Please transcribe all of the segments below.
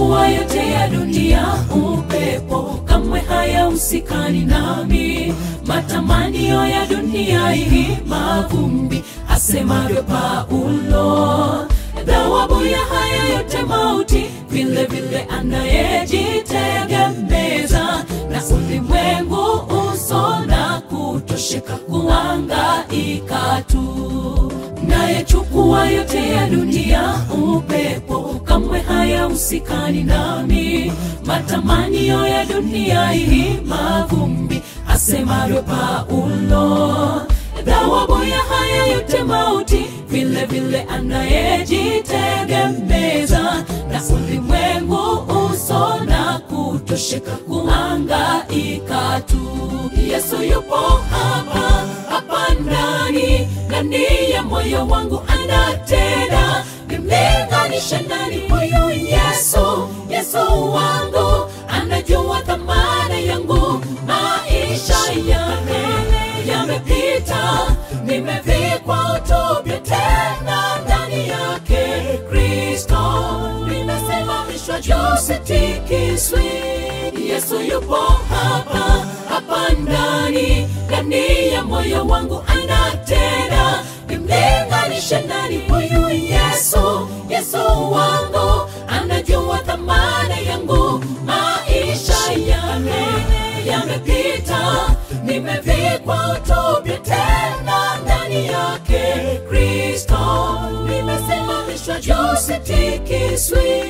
Nayachukua yote ya dunia, upepo kamwe hayahusikani nami. Matamanio ya dunia hii mavumbi, asemavyo Paulo. Thawabu ya haya yote mauti, vile vile anayejitegemeza na ulimwengu uso na kutosheka kuangaika tu. Nayechukua yote ya dunia, upepo kamwe hayahusikani nami. Matamanio ya dunia hii mavumbi, asemavyo Paulo. Thawabu ya haya yote mauti, vile vile anayejitegemeza na ulimwengu uso na kutosheka kuangaika tu. Yesu yupo hapa hapa ndani ndani ya moyo wangu anatenda, nimlinganishe nani huyu Yesu? Yesu wangu anajua thamana yangu, maisha yame yamepita, nimevikwa utopia tena ndani yake Kristo, nimesimamishwa juu, sitikiswi. Yesu yupo hapa hapa ndani ndani ya moyo wangu anatenda, nimlinganishe nani huyu Yesu? Yesu wangu anajua thamana yangu, maisha yame yamepita, nimevikwa utopia tena ndani yake Kristo, nimesimamishwa juu, sitikiswi.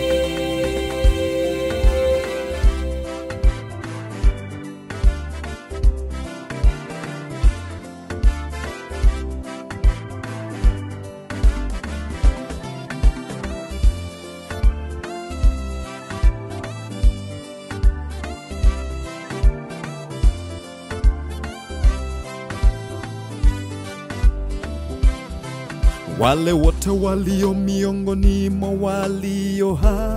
Wale wote walio miongoni mwa walio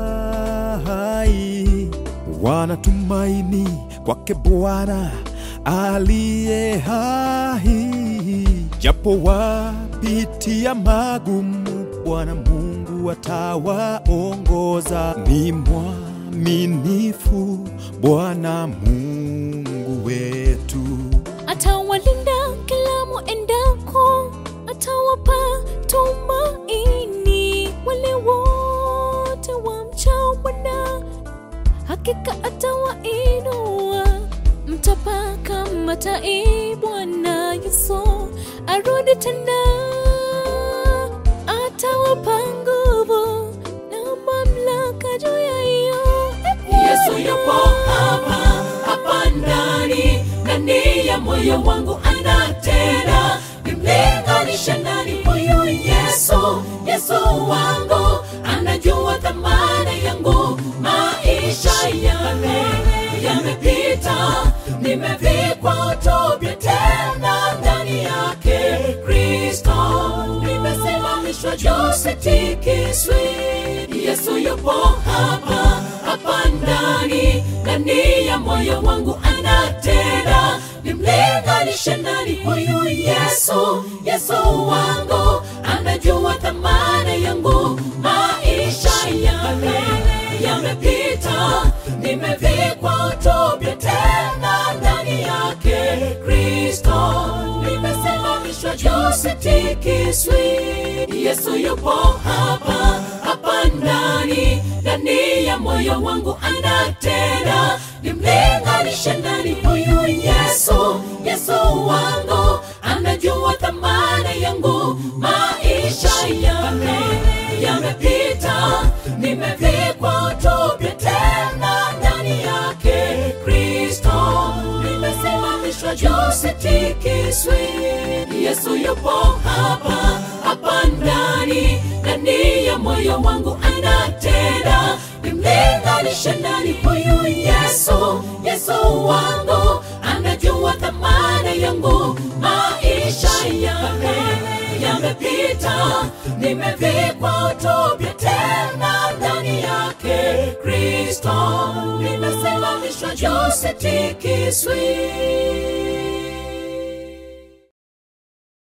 hai wanatumaini kwake Bwana aliye hai, japo wapitia magumu, Bwana Mungu atawaongoza. Ni mwaminifu Bwana Mungu wetu. atawalinda kila muendako, atawapa tumaini wale wote wamchao Bwana, hakika atawainua. Mtapaka matai, Bwana Yesu arudi tena, atawapa nguvu na mamlaka juu ya hiyo Yesu yupo hapa hapa ndani ndani ya moyo wangu anatenda, nimlinganishe nani huyu Yesu? Yesu wangu anajua thamana yangu, maisha yame yamepita, nimevikwa utopia tena ndani yake Kristo, nimesimamishwa juu, sitikiswi. Yesu yupo hapa hapa ndani ndani ya moyo wangu anatenda, nimlinganishe nani huyu Yesu? Yesu wangu anajua thamana yangu, maisha yame yamepita, nimevikwa utopia tena ndani yake Kristo, nimesimamishwa juu, sitikiswi. Yesu yupo hapa hapa ndani ndani ya moyo wangu anatenda, nimlinganishe nani huyu Yesu? Yesu wangu anajua thamana yangu, maisha yame yamepita, nimevikwa utopia tena ndani yake Kristo, nimesimamishwa juu, sitikiswi. Yesu yupo hapa hapa ndani ndani ya moyo wangu anatenda, nimlinganishe nani huyu Yesu? Yesu wangu anajua thamana yangu, maisha yame yamepita, nimevikwa utopia tena ndani yake Kristo, nimesimamishwa juu, sitikiswi.